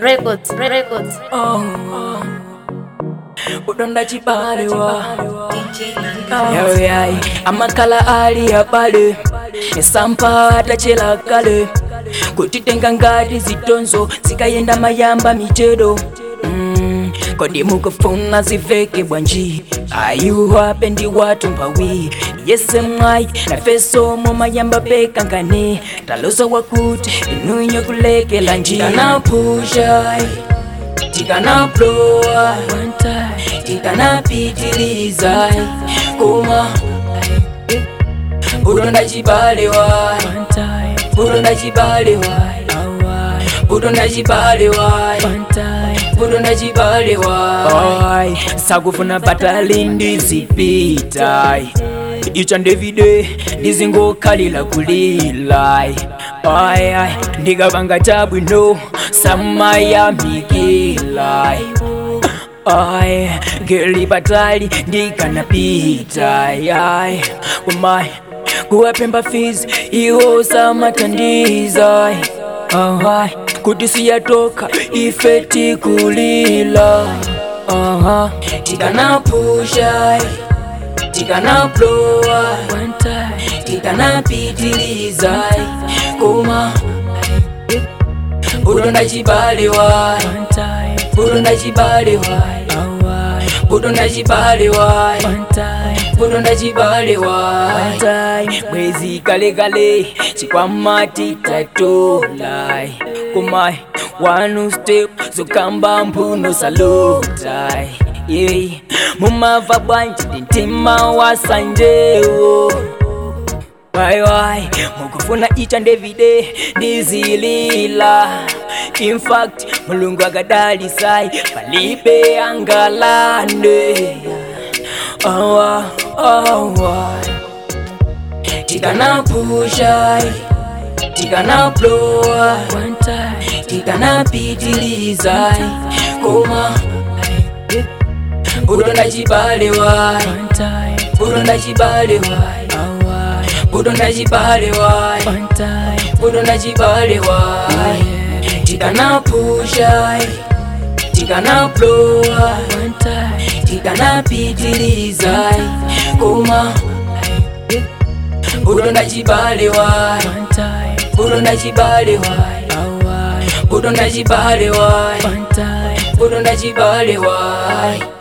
Records, records. udonda chibalewa yayoyayi amakhala ali abale esampa atachela kale kutitenga ngati zitonzo zikayenda mayamba michedo Mm, kodi mukufuna ziveke bwanji ayuwape ndi watu mpawi yese mwayi nafeso mumayamba pekangane taloso wakuti inunyo kulekela njikanapushai tikanaplowa tikanapitiliza kuma udonda chibalewa udonda chibalewa udonda chibalewa udonda chibalewa sakufuna patali ndizipita icha ndevide ndizingokhalila kulilai ayai ndikapanga chabwino samayamikilai ay geli patali ndikanapita ay umay kuwapemba fizi iwo samatandiza ay kuti siyatoka ife tikulila aha tikanapusha tikanaplowa tikanapitiliza kuma udonda chibalewa udonda chibalewa udonda chibalewa udonda chibalewa mwezi kalekale chikwamati tatolai kumai wanu step zokamba mphuno salutai yeah. mumava bwanji ndintima wasanjewo waiwai mukufuna icha ndevide ndizilila infact mulungu akadalisai palibe angalande awa awa tikanapushai tikanaplowa tikanapitilizai koma udonda chibalewa udonda chibalewa udonda chibalewa udonda chibalewa tikanapusha tikanaplowa tikanapitiliza koma udonda chibalewa udonda chibalewa udonda chibalewa udonda chibalewa